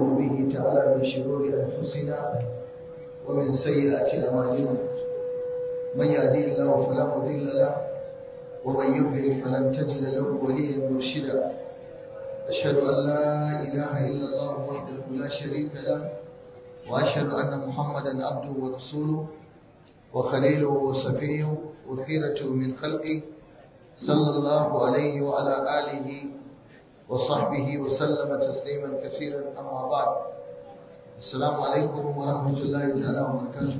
ونعوذ به تعالى من شرور أنفسنا ومن سيئات أعمالنا من يهدي الله فلا مضل له ومن يضلل فلن تجد له وليا مرشدا أشهد أن لا إله إلا الله وحده لا شريك له وأشهد أن محمدا عبده ورسوله وخليله وصفيه وخيرته من خلقه صلى الله عليه وعلى آله وصحبه وسلم تسليما كثيرا أما بعد السلام عليكم ورحمة الله تعالى وبركاته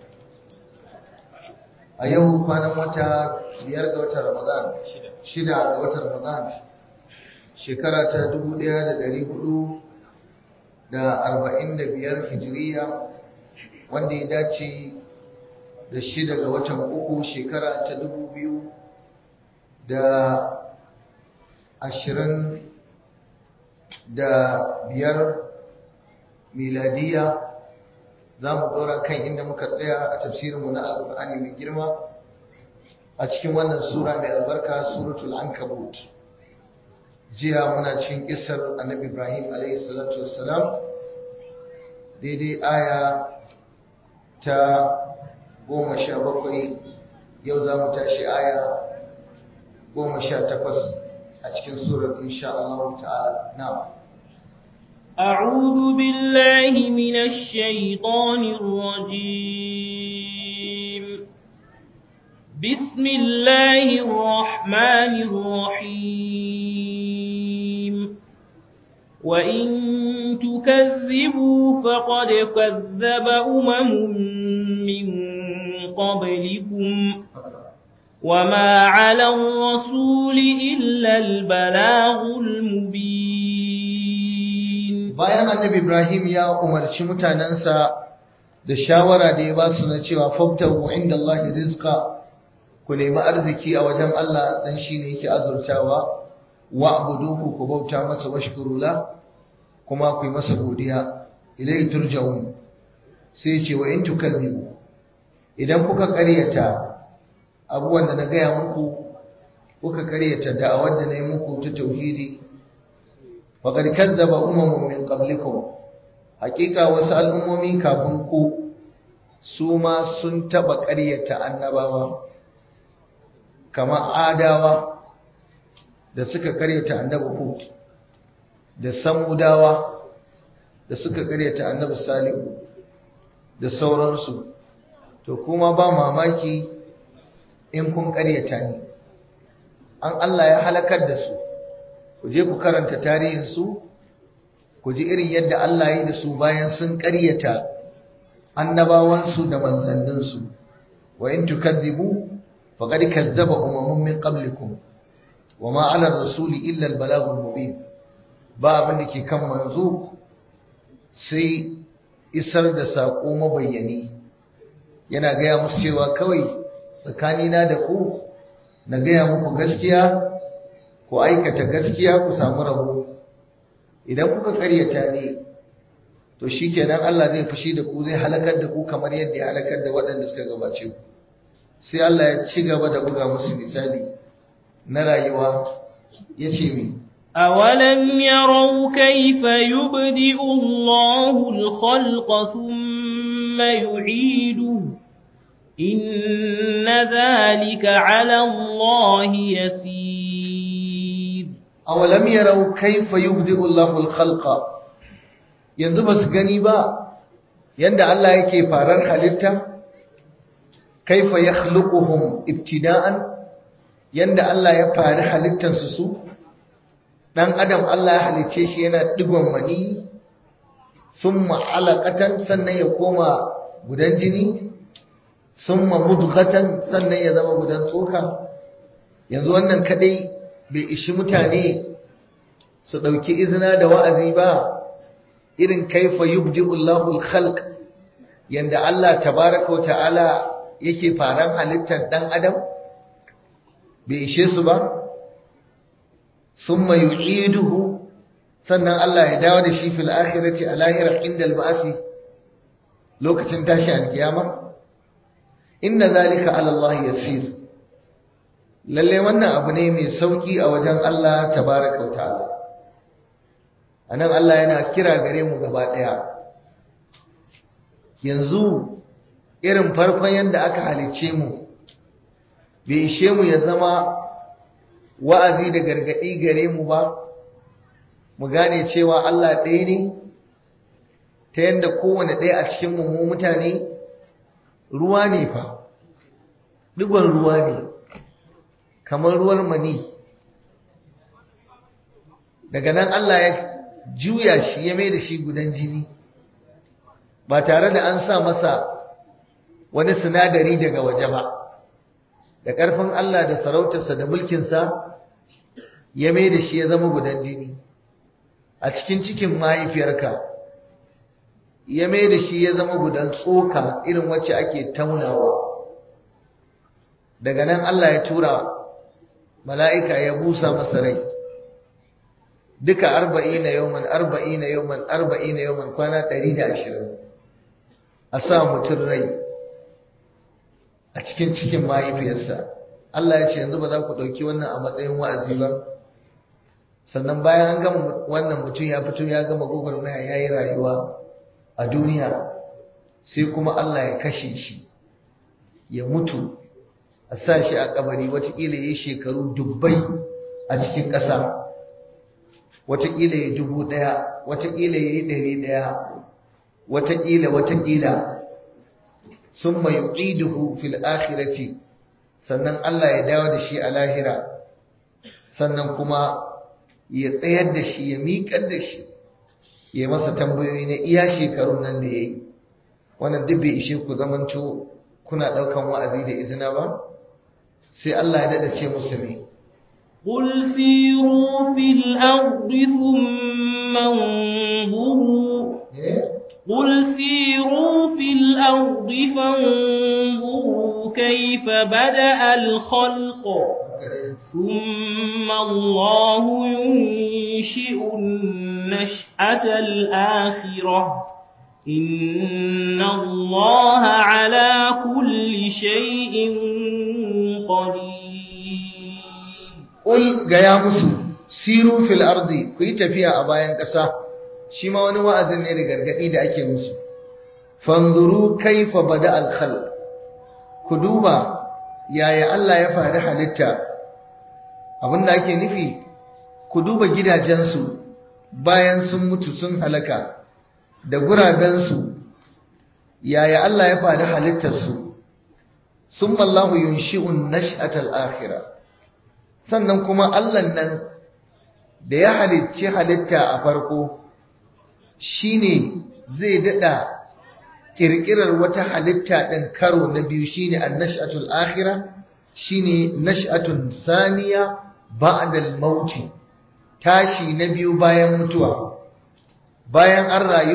a yau kwanan wata biyar ga watan ramadan shida ga watan ramadan shekara ta dubu ɗaya da ɗari hudu da arba'in da biyar hijiriya wanda ya dace da shida ga watan uku shekara ta dubu biyu da ashirin da biyar miladiya za mu ɗora kan inda muka tsaya a tafsirinmu na alƙur'ani mai girma a cikin wannan sura mai albarka suratul ankabut jiya muna cikin kisar annabi ibrahim alaihi salatu wassalam daidai aya ta goma sha bakwai yau za mu tashi aya goma sha takwas a cikin surar insha Allah ta'ala na'am أعوذ بالله من الشيطان الرجيم بسم الله الرحمن الرحيم وإن تكذبوا فقد كذب أمم من قبلكم وما على الرسول إلا البلاغ المبين bayan annabi Ibrahim ya umarci mutanensa da shawara da ya ba su na cewa fabtahu inda Allah rizqa ku nemi arziki a wajen Allah dan shine yake azurtawa wa abuduhu ku bauta masa washkuru la kuma ku yi masa godiya ilai turja'un sai ce wa in tukallibu idan kuka ƙaryata abubuwan da na gaya muku kuka ƙaryata da'awar da na yi muku ta tauhidi faqad kazzaba umamun min qablikum hakika wasu al'ummomi kafin ku su ma sun taba ƙaryata annabawa kama adawa da suka ƙaryata annabi hud da samudawa da suka ƙaryata annabi salihu da sauransu to kuma ba mamaki in kun ƙaryata ni an Allah ya halakar da su ku je ku karanta tarihinsu ku ji irin yadda Allah ya yi da su bayan sun ƙaryata annabawansu da manzanninsu wa in tukazzibu faqad kazzaba umamun min qablikum wa ma 'ala ar-rasuli illa al-balaghul mubin ba abin da ke kan manzo sai isar da sako mabayyani yana gaya musu cewa kawai tsakanina da ku na gaya muku gaskiya ku aikata gaskiya ku samu rabo idan kuka karyata ne to shikenan Allah zai fushi da ku zai halakar da ku kamar yadda ya halakar da waɗanda suka gabace ku sai Allah ya ci gaba da buga musu misali na rayuwa yace mi أولم يروا كيف يبدئ الله الخلق ثم يعيده إن ذلك على الله يسير awalam yarau kaifa yubdi'u Allahu al-khalqa yanzu basu gani ba yanda Allah yake farar halitta kaifa yakhluquhum ibtida'an yanda Allah ya fari halittar su su dan adam Allah ya halice shi yana digon mani thumma alaqatan sannan ya koma gudan jini thumma mudghatan sannan ya zama gudan tsoka yanzu wannan kadai bai ishi mutane su ɗauki izina da wa'azi ba irin kaifa yubdi'ullahu al-khalq yanda Allah tabaraka ta'ala yake faran halittar ɗan adam bai ishe su ba summa yu'iduhu sannan Allah ya dawo da shi fil akhirati a lahira inda al-ba'si lokacin tashi al-kiyama inna zalika ala Allah yasir lalle wannan abu ne mai sauki a wajen Allah tabaraka ta'ala anan Allah yana kira gare mu gaba ɗaya yanzu irin farkon yadda aka halicce mu bai ishe mu ya zama wa'azi da gargaɗi gare mu ba mu gane cewa Allah ɗaya ne ta yadda kowane ɗaya a cikin mu mutane ruwa ne fa digon ruwa ne kamar ruwan mani daga nan Allah ya juya shi ya mai da shi gudan jini ba tare da an sa masa wani sinadari daga waje ba da ƙarfin Allah da sarautarsa da mulkinsa ya mai da shi ya zama gudan jini a cikin cikin mahaifiyarka ya mai da shi ya zama gudan tsoka irin wacce ake taunawa daga nan Allah ya tura mala'ika ya busa masa rai duka arba'ina yawman arba'ina yawman arba'ina yawman kwana ɗari da ashirin a sa mutum rai a cikin cikin mahaifiyarsa Allah ya ce yanzu ba za ku ɗauki wannan a matsayin wa'azi ba sannan bayan an gama wannan mutum ya fito ya gama gwagwarmaya ya yi rayuwa a duniya sai kuma Allah ya kashe shi ya mutu a sa shi a kabari watakila ya yi shekaru dubbai a cikin ƙasa watakila ya dubu ɗaya watakila ya yi ɗari ɗaya watakila watakila sun mai ƙiduhu fil akhirati sannan Allah ya dawo da shi a lahira sannan kuma ya tsayar da shi ya miƙar da shi ya masa tambayoyi na iya shekarun nan da ya yi wannan duk bai ishe ku zamanto kuna ɗaukan wa'azi da izina ba sai Allah ya daɗa ce musu me قل سيروا في الأرض ثم انظروا قل سيروا في الأرض فانظروا كيف بدأ الخلق ثم الله ينشئ النشأة الآخرة إن الله على كل شيء قدير Ƙul gaya musu, siru fil ardi ku yi tafiya a bayan ƙasa, shi ma wani wa'azin ne da gargaɗi da ake musu. Fanzuru kaifa bada alkhal, ku duba yaya Allah ya faru halitta, abinda ake nufi, ku duba gidajensu bayan sun mutu sun halaka, da gurabensu, yaya Allah ya faru halittarsu, sun mallahu yunshi'un nash'atal akhirah. sannan kuma Allah nan da ya halicci halitta a farko shine zai dada kirkirar wata halitta ɗin karo na biyu shine annash'atul akhirah shine nash'atun saniya ba'da al-maut tashi na biyu bayan mutuwa bayan an rayu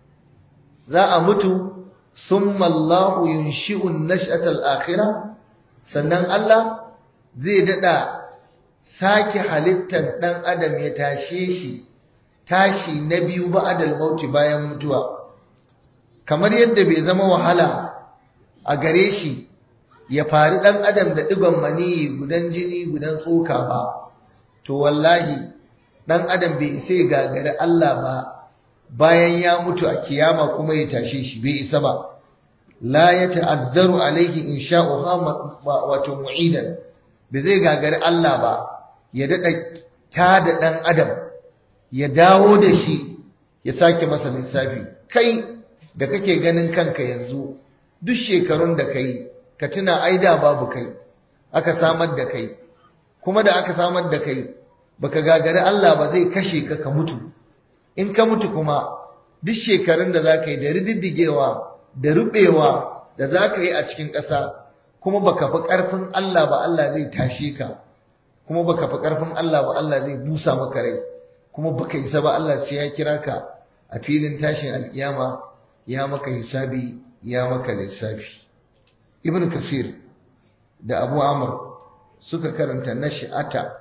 za a mutu summa Allahu yunshi'u an-nash'atal akhirah sannan Allah zai dada sake halittar ɗan adam ya tashe shi tashi na biyu ba'adal mauti bayan mutuwa kamar yadda bai zama wahala a gare shi ya fari ɗan adam da ɗigon maniyi gudan jini gudan tsoka ba to wallahi ɗan adam bai isa ya gagari Allah ba bayan ya mutu a kiyama kuma ya tashe shi bai isa ba la ya ta'addaru alaihi insha'uha wato mu'idan bai zai gagari Allah ba ya daɗa ta da ɗan adam ya dawo da shi ya sake masa lissafi kai da kake ganin kanka yanzu duk shekarun da kai ka tuna aida babu kai aka samar da kai kuma da aka samar da kai baka gagari Allah ba zai kashe ka ka mutu in ka mutu kuma duk shekarun da za ka yi da rididdigewa da rubewa da za ka yi a cikin ƙasa kuma baka fi ƙarfin Allah ba Allah zai tashe ka kuma baka fi ƙarfin Allah ba Allah zai busa maka rai kuma baka isa ba Allah sai ya kira ka a filin tashin alkiyama ya maka hisabi ya maka lissafi ibn kasir da abu amr suka karanta nash'ata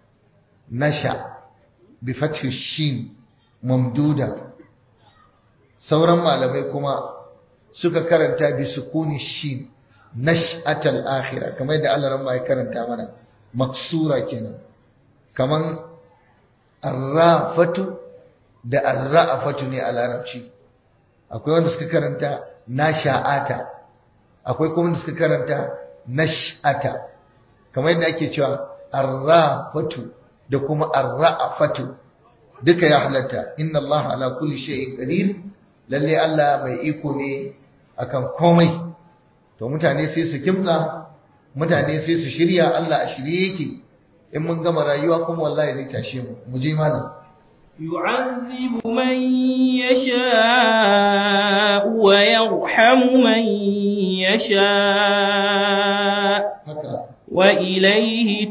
nasha bi fathi shin mamduda sauran malamai kuma suka karanta bi sukuni shin nash'atal akhirah kamar da Allah ran ya karanta mana maksura kenan kaman arrafatu da arra'afatu ne a larabci akwai wanda suka karanta nasha'ata akwai kuma wanda suka karanta nash'ata kamar yadda ake cewa arrafatu da kuma arra'afatu duka ya halatta inna Allah ala kulli shay'in qadir lalle Allah mai iko ne akan komai to mutane sai su kimtsa mutane sai su shirya Allah a shirye yake in mun gama rayuwa kuma wallahi zai tashe mu mu je malam يعذب من يشاء ويرحم من يشاء haka وإليه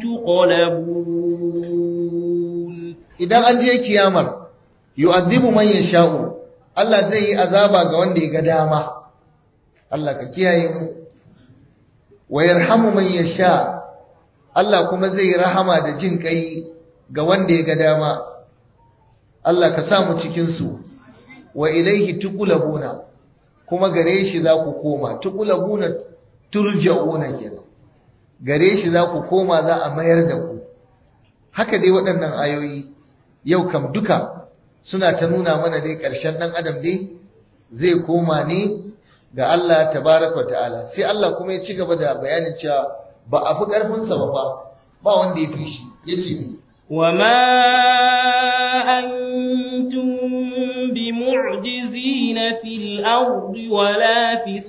تقلبون idan an je kiyamar yu'adhibu man yasha'u Allah zai yi azaba ga wanda ya ga dama Allah ka kiyaye mu wa yarhamu man yasha Allah kuma zai yi rahama da jin kai ga wanda ya ga dama Allah ka sa mu cikin su wa ilaihi tuqlabuna kuma gare shi za ku koma tuqlabuna turja'una kenan gare shi za ku koma za a mayar da ku haka dai waɗannan ayoyi yau kam duka suna ta nuna mana dai ƙarshen ɗan adam dai zai koma ne ga Allah tabaraka wa ta'ala sai Allah kuma ya ci gaba da bayanin cewa ba a fi ƙarfinsa ba fa ba wanda ya fi shi ya ce ni وما أنتم بمعجزين في الأرض ولا في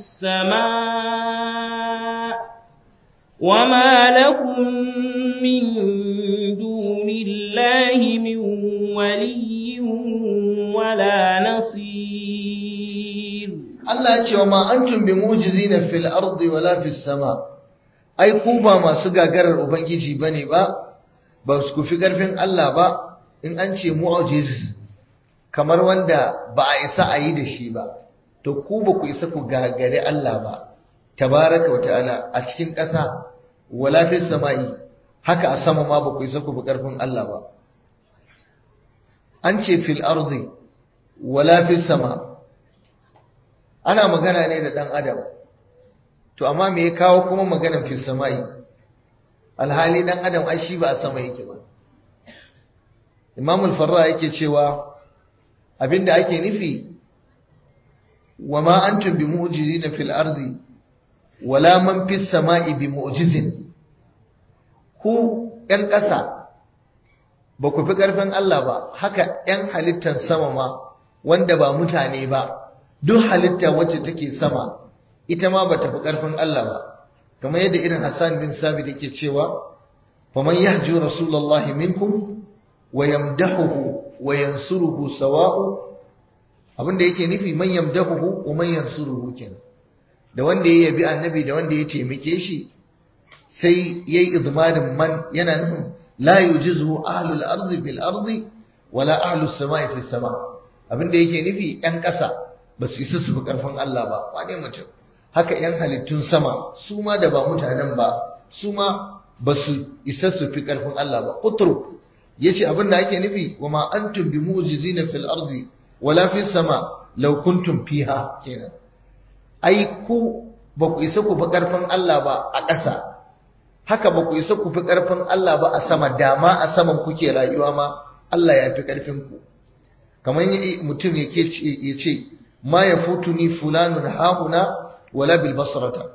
السماء وما لكم من دون الله من ولي ولا نصير Allah ya ce wa ma antum bi mu'jizina fil ardi wala fis sama ai ku ba masu gagarar ubangiji bane ba ba su kufi karfin Allah ba in an ce mu'jiz kamar wanda ba a isa a yi da shi ba to ku ba ku isa ku gagare Allah ba tabaraka wa ta'ala a cikin ƙasa wala fis sama'i haka a sama ma ba ku isa ku bi karfin Allah ba an ce fil ardi wala fis sama ana magana ne da ɗan adam to amma me ya kawo kuma maganan fil sama'i alhali ɗan adam ai shi ba a sama yake ba imamul farra yake cewa abinda ake nufi wa ma antum bi mu'jizina fil ardi wala man fis sama'i bi mu'jizin ku ƴan ƙasa ba ku fi ƙarfin Allah ba haka ƴan halittar sama ma wanda ba mutane ba duk halitta wacce take sama ita ma bata fi ƙarfin Allah ba kamar yadda irin Hassan bin Sabit yake cewa faman yahju rasulullahi minkum wa yamdahuhu wa yansuruhu sawa'u abinda yake nufi man yamdahuhu wa man yansuruhu kenan da wanda ya yabi annabi da wanda ya taimake shi sai yayi izmarin man yana nufin la yujizu ahlul ardi bil ardi wala ahlus samai fis sama abinda yake nufi yan ƙasa ba su isa su fi ƙarfin Allah ba wane mutum haka ‘yan halittun sama su ma da ba mutanen ba su ma ba su isa su fi ƙarfin Allah ba ƙuturu ya ce abin da ake nufi wa ma an tumbi mujizi na fil arzi wala fi sama laukuntun fiha kenan ai ku ba ku isa ku fi ƙarfin Allah ba a ƙasa haka ba ku isa ku fi ƙarfin Allah ba a sama dama a saman kuke rayuwa ma Allah ya fi ƙarfin ku kamar mutum ya ce ma ya futuni fulanun hahuna wala bil basrata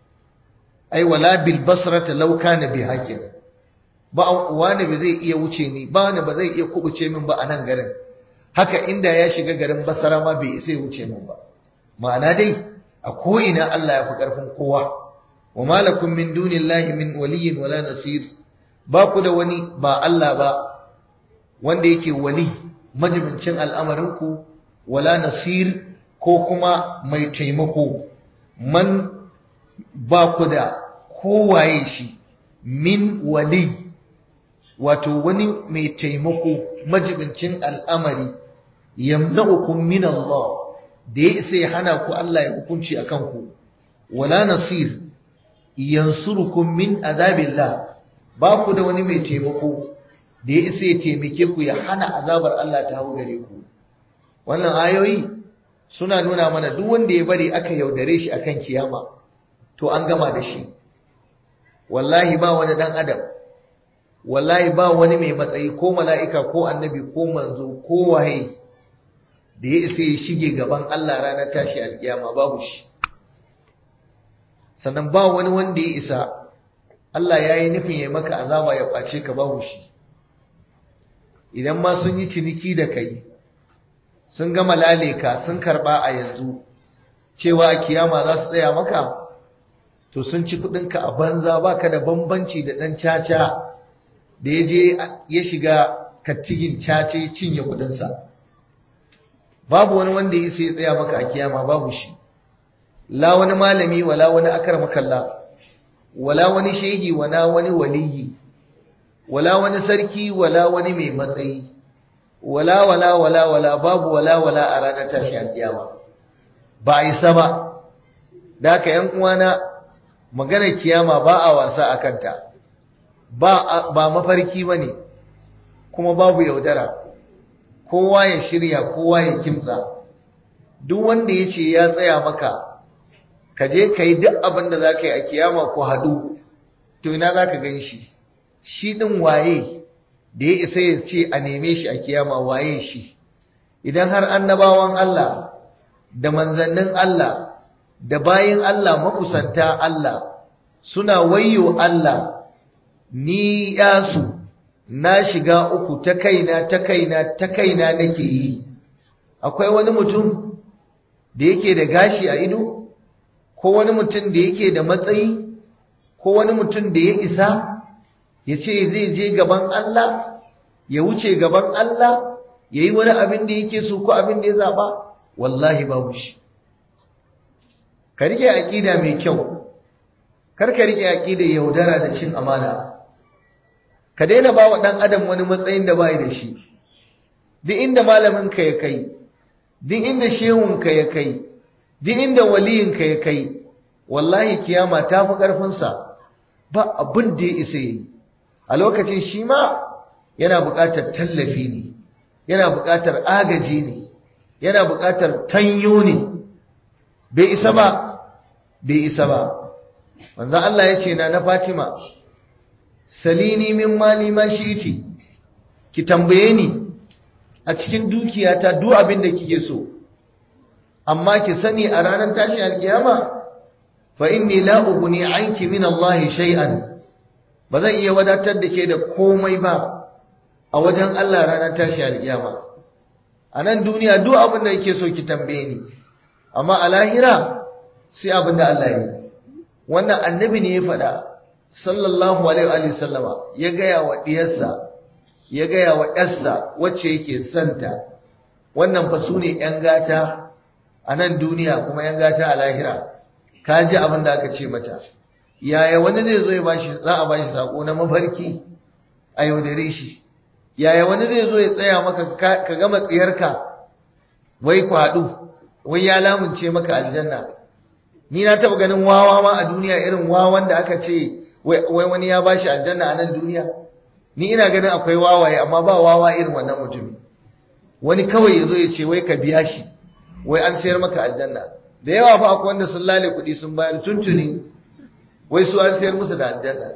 ai wala bil basrata law kana bi hakin ba wani ba zai iya wuce ni ba wani ba zai iya kubuce min ba a nan garin haka inda ya shiga garin basara ma bai isa ya wuce min ba ma'ana dai a ko ina Allah ya fi karfin kowa wa malakum min dunillahi min waliyyin wala nasir ba ku da wani ba Allah ba wanda yake wali majibincin al'amarinku wala nasir ko kuma mai taimako man ba ku da kowaye shi min wali wato wani mai taimako majibincin al'amari yamna'ukum min Allah da ya isa ya hana ku Allah ya hukunci a kanku wala nasir yansurukum min azabillah ba ku da wani mai taimako da ya isa ya taimake ku ya hana azabar Allah ta hau gare ku wannan ayoyi suna nuna mana duk wanda ya bari aka yaudare shi akan kiyama to an gama da shi wallahi ba wani dan adam wallahi ba wani mai matsayi ko mala'ika ko annabi ko manzo ko waye da ya isa ya shige gaban Allah ranar tashi alkiyama babu shi sannan ba wani wanda ya isa Allah ya yi nufin ya maka azaba ya kwace ka babu shi idan ma sun yi ciniki da kai sun gama lale ka sun karba a yanzu cewa a kiyama za su tsaya maka to sun ci kudinka a banza baka da bambanci da dan caca da ya je ya shiga kattigin caca ya cinye kudinsa babu wani wanda ya sai tsaya maka a kiyama babu shi la wani malami wala wani akramakallah wala wani shehi wala wani waliyi wala wani sarki wala wani mai matsayi wala wala wala wala babu wala wala a ranar tashi alkiyama ba a isa ba da haka yan uwana maganar kiyama ba a wasa a kanta ba ba mafarki bane kuma babu yaudara kowa ya shirya kowa ya kimtsa duk wanda ya ce ya tsaya maka ka je ka yi duk abin da za ka yi a kiyama ko haɗu to ina za ka gan shi shi ɗin waye da ya isa ya ce a neme shi a kiyama waye shi idan har annabawan Allah da manzannin Allah da bayin Allah makusanta Allah suna wayyo Allah ni yasu na shiga uku ta kaina ta kaina ta kaina nake yi akwai wani mutum da yake da gashi a ido ko wani mutum da yake da matsayi ko wani mutum da ya isa ya ce zai je gaban Allah ya wuce gaban Allah ya yi wani abin da yake so ko abin da ya zaɓa wallahi babu shi ka rike aƙida mai kyau kar ka rike aƙida yaudara da cin amana ka daina ba wa ɗan adam wani matsayin da bai da shi duk inda malaminka ya kai duk inda shehunka ya kai duk inda waliyinka ya kai wallahi kiyama ta fi ƙarfinsa ba abin da ya isa yi a lokacin shi ma yana buƙatar tallafi ne yana buƙatar agaji ne yana buƙatar tanyo ne bai isa ba bai isa ba manzon Allah ya ce na na Fatima salini min mali ma shiti ki tambaye ni a cikin dukiyata duk abin da kike so amma ki sani a ranar tashin alkiyama fa inni la ughni anki min Allah shay'an ba zan iya wadatar da ke da komai ba a wajen Allah ranar tashin alkiyama a nan duniya duk abin da kike so ki tambaye ni amma a lahira sai abin da Allah ya yi wannan annabi ne ya faɗa sallallahu alaihi wa sallama ya gaya wa diyarsa ya gaya wa ƴarsa wacce yake santa wannan fa su ne ƴan gata a nan duniya kuma ƴan gata a lahira ka ji abin da aka ce mata yaya wani zai zo ya bashi za a bashi sako na mafarki a yaudare shi yaya wani zai zo ya tsaya maka ka gama tsiyarka wai kwadu wai ya lamunce maka aljanna ni na taba ganin wawa ma a duniya irin wawan da aka ce wai wani ya bashi aljanna a nan duniya ni ina ganin akwai wawaye amma ba wawa irin wannan mutumi wani kawai ya zo ya ce wai ka biya shi wai an sayar maka aljanna da yawa fa akwai wanda sun lale kuɗi sun bayar tuntuni wai su an sayar musu da aljanna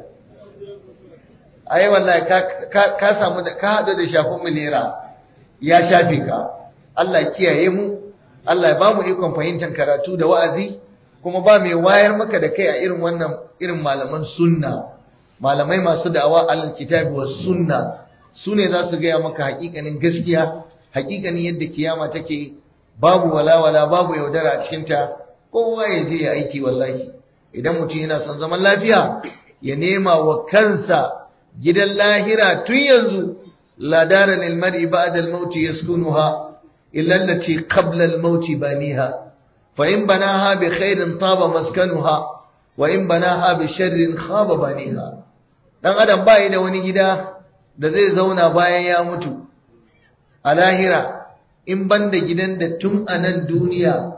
ai wallahi ka ka samu da ka hadu da shafin milera ya shafe ka Allah kiyaye mu Allah ya bamu ikon fahimtar karatu da wa'azi kuma ba mai wayar maka da kai a irin wannan irin malaman sunna malamai masu da'awa alal kitabi was sunna sune za su gaya maka hakikanin gaskiya hakikanin yadda kiyama take babu walawala babu yaudara a cikin ta kowa ya je ya aiki wallahi idan mutum yana son zaman lafiya ya nema wa kansa gidan lahira tun yanzu la dara lil mar'i ba'da al maut yaskunuha illa allati qabla al maut baniha fa in banaha bi khairin taba maskanuha wa in banaha bi sharrin khaba baniha dan adam bai da wani gida da zai zauna bayan ya mutu a lahira in banda gidan da tun a nan duniya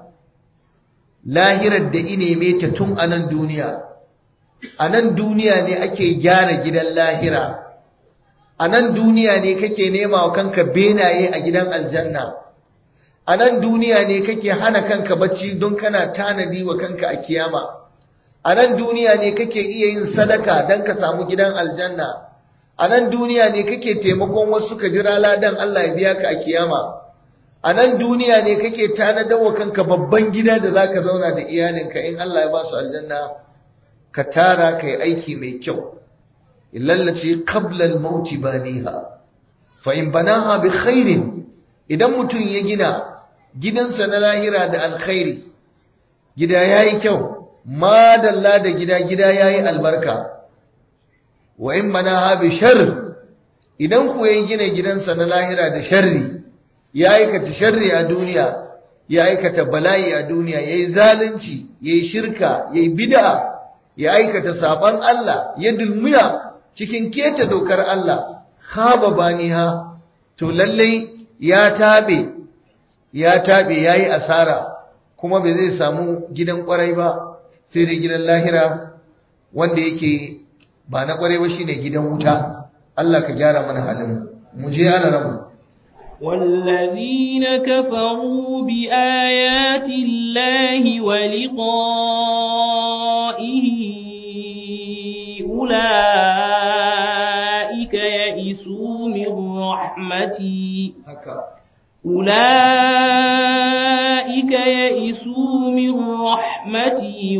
lahirar da ineme ta tun a nan duniya a nan duniya ne ake gyara gidan lahira a nan duniya ne kake nema wa kanka benaye a gidan aljanna a nan duniya ne kake hana kanka bacci don kana tanadi wa kanka a kiyama a nan duniya ne kake iya yin sadaka don ka samu gidan aljanna a nan duniya ne kake taimakon wasu ka jira ladan Allah ya biya ka a kiyama a nan duniya ne kake tanadar wa kanka babban gida da zaka zauna da iyalinka in Allah ya ba su aljanna ka tara ka yi aiki mai kyau illallace qabla al-maut baniha fa in banaha bi khairin idan mutum ya gina gidansa na lahira da alkhairi gida yayi kyau madalla da gida gida yayi albarka wa in banaha bi sharr idan ku ya gina gidansa na lahira da sharri ya aikata sharri a duniya ya aikata bala'i a duniya ya yi zalunci ya yi shirka ya yi bida ya aikata saban Allah ya dulmiya cikin keta dokar Allah haba baniha to lallai ya tabe ya tabe ya yi asara kuma bai zai samu gidan kwarai ba sai dai gidan lahira wanda yake ba na kwarai ba shine gidan wuta Allah ka gyara mana halin mu je ana ramu والذين كفروا بآيات الله ولقائه أولئك يئسوا من رحمتي أولئك يئسوا من رحمتي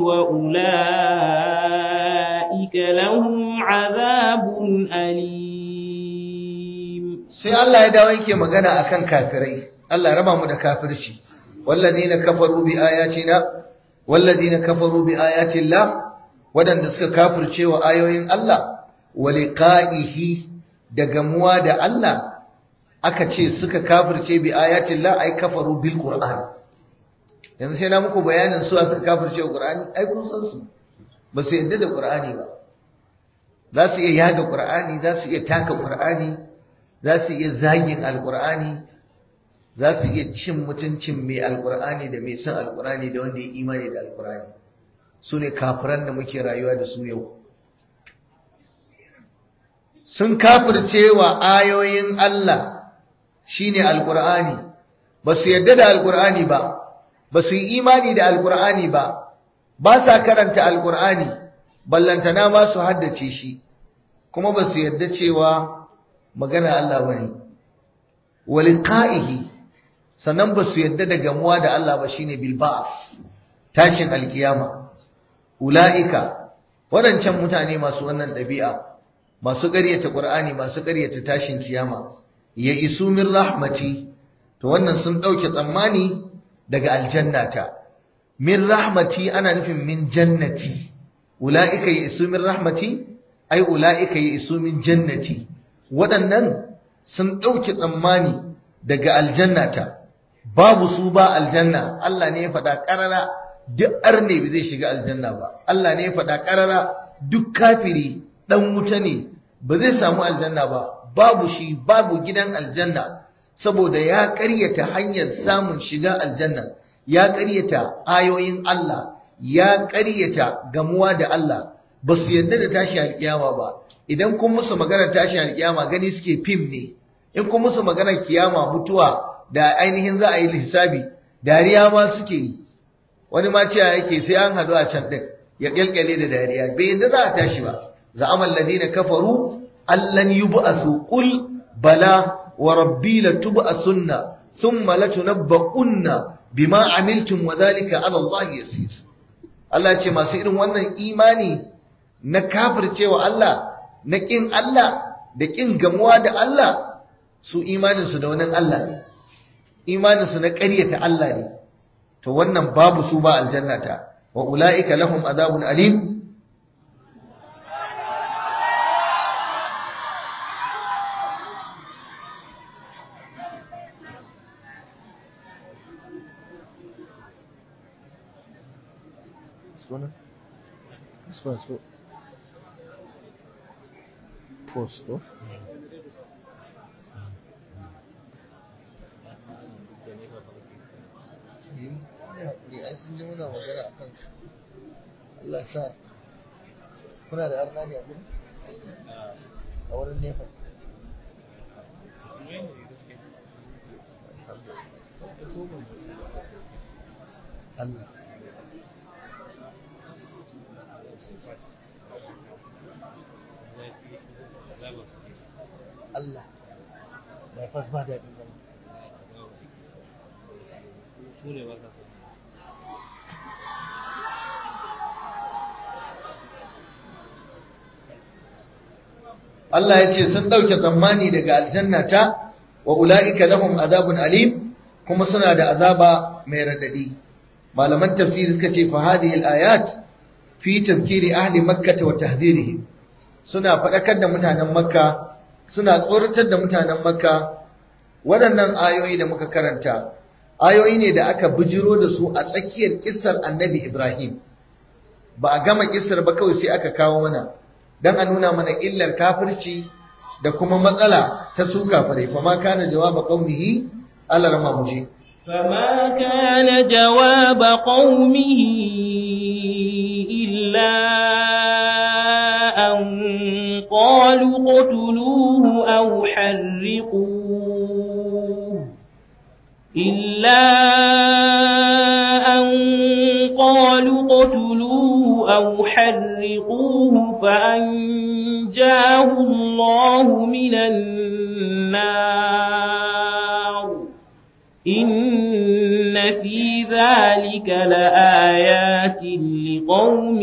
وأولئك لهم عذاب أليم sai Allah ya dawo yake magana akan kafirai Allah ya raba mu da kafirci walladina kafaru bi ayatina walladina kafaru bi ayati Allah wadanda suka kafirce wa ayoyin Allah wa liqa'ihi da gamuwa da Allah aka ce suka kafirce bi ayati Allah ai kafaru bil qur'an yanzu sai na muku bayanin su suka kafirce wa qur'ani ai kun san su ba su yadda da qur'ani ba za su iya yaga qur'ani za su iya taka qur'ani za su iya zagin alkur'ani za su iya cin mutuncin mai alkur'ani da mai son alkur'ani da wanda ya imani da alkur'ani su ne kafiran da muke rayuwa da su yau sun kafirce wa ayoyin Allah shine alkur'ani ba su yadda da alkur'ani ba ba su yi imani da alkur'ani ba ba sa karanta alkur'ani ballantana ma su haddace shi kuma ba su yadda cewa magana Allah bane waliqa'ihi sannan ba su yadda da gamuwa da Allah ba shine bil ba'th tashin alkiyama ulaika wadancan mutane masu wannan dabi'a masu ƙaryata Qur'ani masu ƙaryata tashin kiyama ya isu min rahmati to wannan sun dauke tsammani daga aljannata min rahmati ana nufin min jannati ulaika ya isu min rahmati ai ulaika ya isu min jannati waɗannan sun ɗauki tsammani daga aljannata babu su ba aljanna Allah ne ya faɗa ƙarara duk arne bai zai shiga aljanna ba Allah ne ya faɗa ƙarara duk kafiri ɗan wuta ne ba zai samu aljanna ba babu shi babu gidan aljanna saboda ya ƙaryata hanyar samun shiga aljanna ya ƙaryata ayoyin Allah ya ƙaryata gamuwa da Allah ba su yarda da tashi alƙiyama ba idan kun musu maganar tashin alkiyama gani suke fim ne in kun musu maganar kiyama mutuwa da ainihin za a yi hisabi dariya ma suke yi wani ma cewa yake sai an hadu a can din ya kyalkyale da dariya bai yadda za a tashi ba za'amal ladina kafaru allan yub'asu qul bala wa rabbi latub'asunna thumma latunabba'unna bima amiltum wa dhalika 'ala Allah yasir Allah ya ce masu irin wannan imani na kafircewa Allah na ƙin Allah da ƙin gamuwa da Allah su imaninsu da wani Allah ne imaninsu na ƙaryata Allah ne to wannan babu su ba aljannata wa ula'ika lahum azabun alim posto ai sun ji muna magana a kan su Allah sa kuna da arna ne a gudu a wurin nefa Allah Allah mai fas ba daɗin zama Allah ya ce sun ɗauke tsammani daga aljannata wa ula'ika lahum azabun alim kuma suna da azaba mai radadi malaman tafsiri suka ce fa hadhihi al-ayat fi tazkiri ahli makkah wa tahdhirihim suna faɗakar da mutanen makka suna tsoratar da mutanen makka waɗannan ayoyi da muka karanta ayoyi ne da aka bijiro da su a tsakiyar kissar annabi ibrahim ba a gama kissar ba kawai sai aka kawo mana dan a nuna mana illar kafirci da kuma matsala ta su kafirai fa ma kana jawaba qaumihi Allah rama muje فما كان جواب قومه إلا أن قالوا قتلوه أو حرقوه إلا أن قالوا قتلوه أو حرقوه فأنجاه الله من النار إن في ذلك لآيات لقوم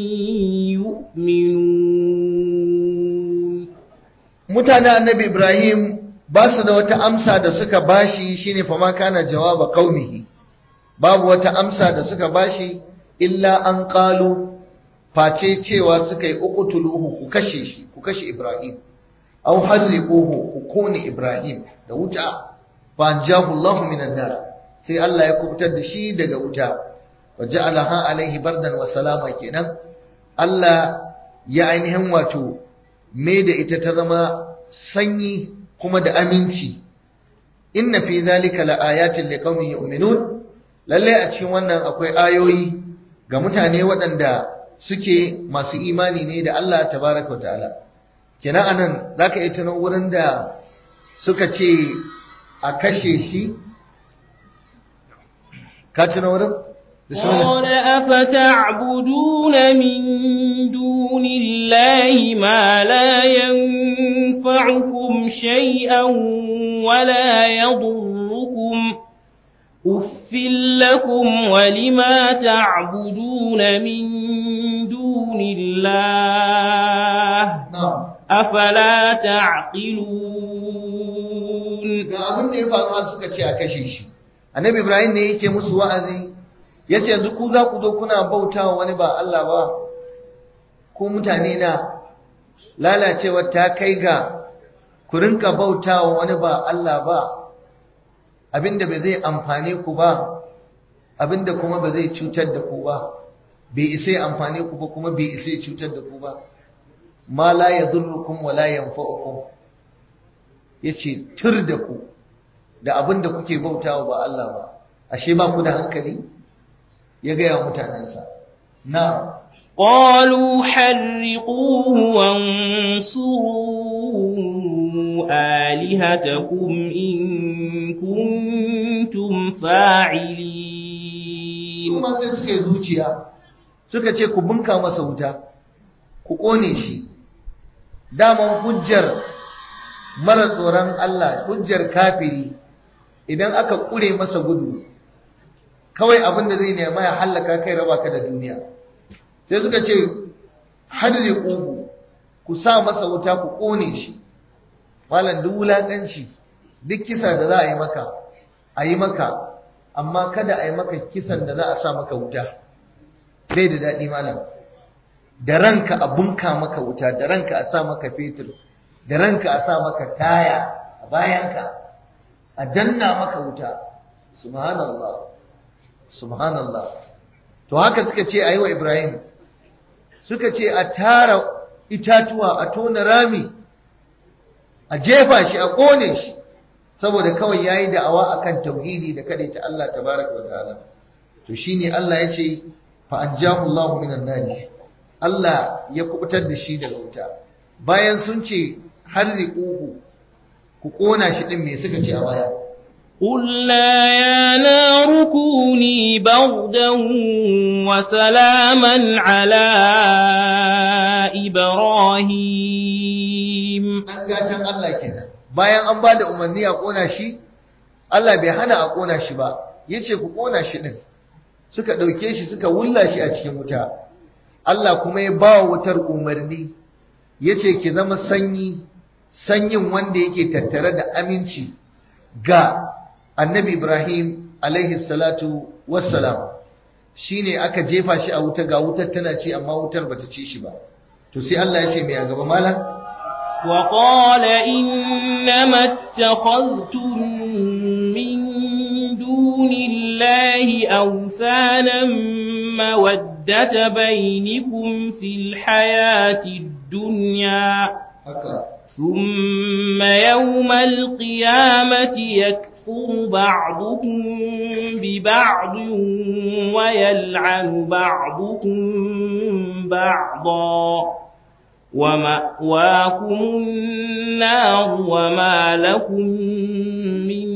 يؤمنون mutanen annabi Ibrahim ba su da wata amsa da suka bashi shine fa ma kana jawaba qaumihi babu wata amsa da suka bashi illa an qalu face cewa suka yi uqtuluhu ku kashe shi ku kashe Ibrahim aw harriquhu ku kone Ibrahim da wuta fa anjahu Allahu minan nar sai Allah ya kubutar da shi daga wuta wa ja'alaha alaihi bardan wa salama kenan Allah ya ainihin wato me da ita ta zama sanyi kuma da aminci inna fi zalika laayatin liqaumin yu'minun lalle a cikin wannan akwai ayoyi ga mutane waɗanda suke masu imani ne da Allah tabaraka wa ta'ala kenan anan zaka yi tuno wurin da suka ce a kashe shi ka tuno wurin قال أفتعبدون من دون الله ما لا ينفعكم شيئا ولا يضركم أف لكم ولما تعبدون من دون الله أفلا تعقلون ga abin da ya faru suka ce a kashe shi annabi ibrahim ne yake musu wa'azi ya ce yanzu ku za ku zo kuna bautawa wani ba Allah ba ku mutane na lalacewa ta kai ga ku rinka bautawa wani ba Allah ba abinda bai zai amfane ku ba abinda kuma ba zai cutar da ku ba bai isa ya amfane ku ba kuma bai isa ya cutar da ku ba ma la yadurrukum wa la yanfa'ukum yace tur da ku da abinda kuke bautawa ba Allah ba ashe ba ku da hankali ya gaya mutanensa na قالوا حرقوه وانصروا آلهتكم إن كنتم فاعلين su ma sai suka yi zuciya suka ce ku bunka masa wuta ku ƙone shi daman hujjar mara tsoron Allah hujjar kafiri idan aka ƙure masa gudu kawai abin da zai nema ya hallaka kai raba ka da duniya sai suka ce hadri ƙuhu ku sa masa wuta ku ƙone shi malam duk wulaƙanci duk kisa da za a yi maka a yi maka amma kada a yi maka kisan da za a sa maka wuta bai da daɗi malam da ranka a bunka maka wuta da ranka a sa maka fetur da ranka a sa maka taya a bayanka a danna maka wuta subhanallah subhanallah to haka suka ce a yi wa ibrahim suka ce a tara itatuwa a tona rami a jefa shi a ƙone shi saboda kawai yayi da'awa akan tauhidi da ta Allah tabaraka wa ta'ala to shine Allah ya ce fa anjahu Allahu minan nar Allah ya kubutar da shi daga wuta bayan sun ce harriquhu ku kona shi din me suka ce a baya قلنا يا نار كوني بردا وسلاما على إبراهيم an gatan Allah kenan bayan an bada umarni a kona shi Allah bai hana a kona shi ba yace ku kona shi din suka dauke shi suka wulla shi a cikin wuta Allah kuma ya ba wutar umarni yace ki zama sanyi sanyin wanda yake tattare da aminci ga annabi Ibrahim alaihi salatu wassalam shine aka jefa shi a wuta ga wutar tana ci amma wutar bata ci shi ba to sai Allah ya ce mai a gaba malam وقال إنما اتخذتم من دون الله أوثانا مودة بينكم في الحياة الدنيا ثم يوم القيامة يكفر بعضكم ببعض ويلعن بعضكم بعضا ومأواكم النار وما لكم من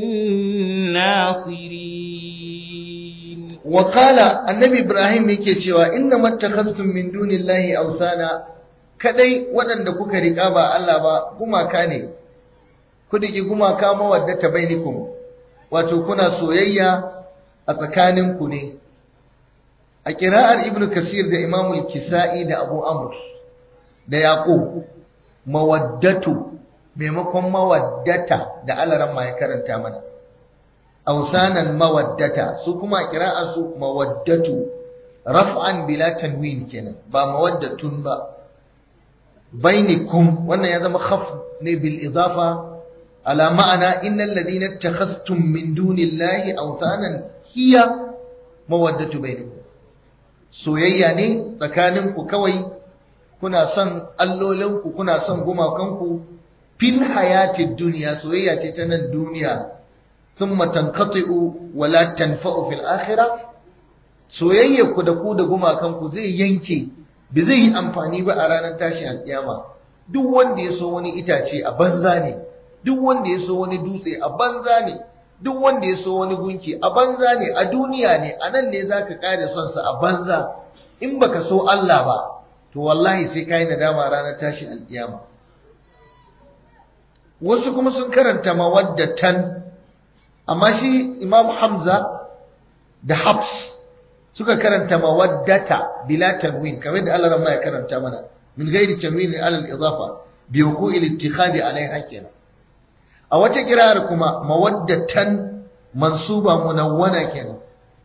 ناصرين وقال النبي إبراهيم yake cewa inna mattakhastum min dunillahi awthana kadai waɗanda kuka riƙa ba Allah ba gumaka ne ku diki gumaka mawaddata bainikum wato kuna soyayya a tsakaninku ne a kira'ar ibnu kasir da imamul kisa'i da abu amr da yaqub mawaddatu maimakon mawaddata da alaran ma ya karanta mana ausanan mawaddata su kuma kira'ar su mawaddatu raf'an bila tanwin kenan ba mawaddatun ba bainikum wannan ya zama khaf ne bil idafa ala ma'ana innal ladina ittakhadhtum min dunillahi awthanan hiya mawaddatu bainakum soyayya ne tsakaninku kawai kuna son allolinku kuna son gumakanku fil hayatid duniya soyayya ce ta nan duniya thumma tanqati'u wa la tanfa'u fil akhirah soyayya ku da ku da gumakanku zai yanke ba zai yi amfani ba a ranar tashin alkiyama duk wanda ya so wani itace a banza ne duk wanda ya so wani dutse a banza ne duk wanda ya so wani gunki a banza ne a duniya ne a nan ne zaka kare son sa a banza in baka so Allah ba to wallahi sai kai nadama ranar tashin alkiyama wasu kuma sun karanta mawaddatan amma shi Imam Hamza da Habs suka karanta mawaddata bila tanwin kamar da Allah ya karanta mana min ghairi tanwin ala al-idafa bi wuqu'i al-ittikhadi alaiha kenan a wata kirar kuma mawaddatan mansuba munawwana kenan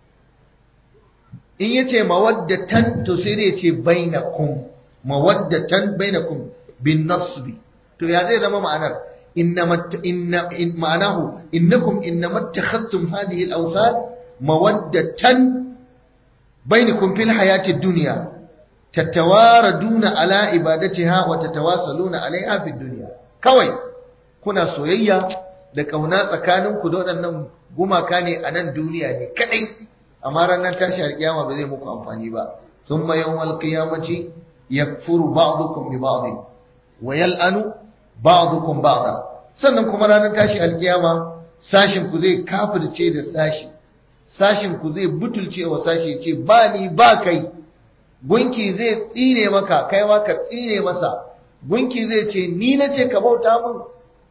in yace mawaddatan to sai dai yace bainakum mawaddatan bainakum bin nasbi to ya zai zama ma'anar innama inna ma'anahu innakum innama takhadtum hadhihi al-awthan mawaddatan بينكم في الحياة الدنيا تتواردون على عبادتها وتتواصلون عليها في الدنيا كوي kuna soyayya da kauna tsakaninku da waɗannan gumaka ne a nan duniya ne kadai amma ranar tashi alkiyama ba zai muku amfani ba thumma yawmal qiyamati yakfuru ba'dukum bi ba'd wa yal'anu ba'dukum ba'da sannan kuma ranar tashi alkiyama sashin ku zai kafirce da sashi sashin ku zai butulce wa sashi ce ba ni ba kai gunki zai tsine maka kai ma ka tsine masa gunki zai ce ni na ce ka bauta min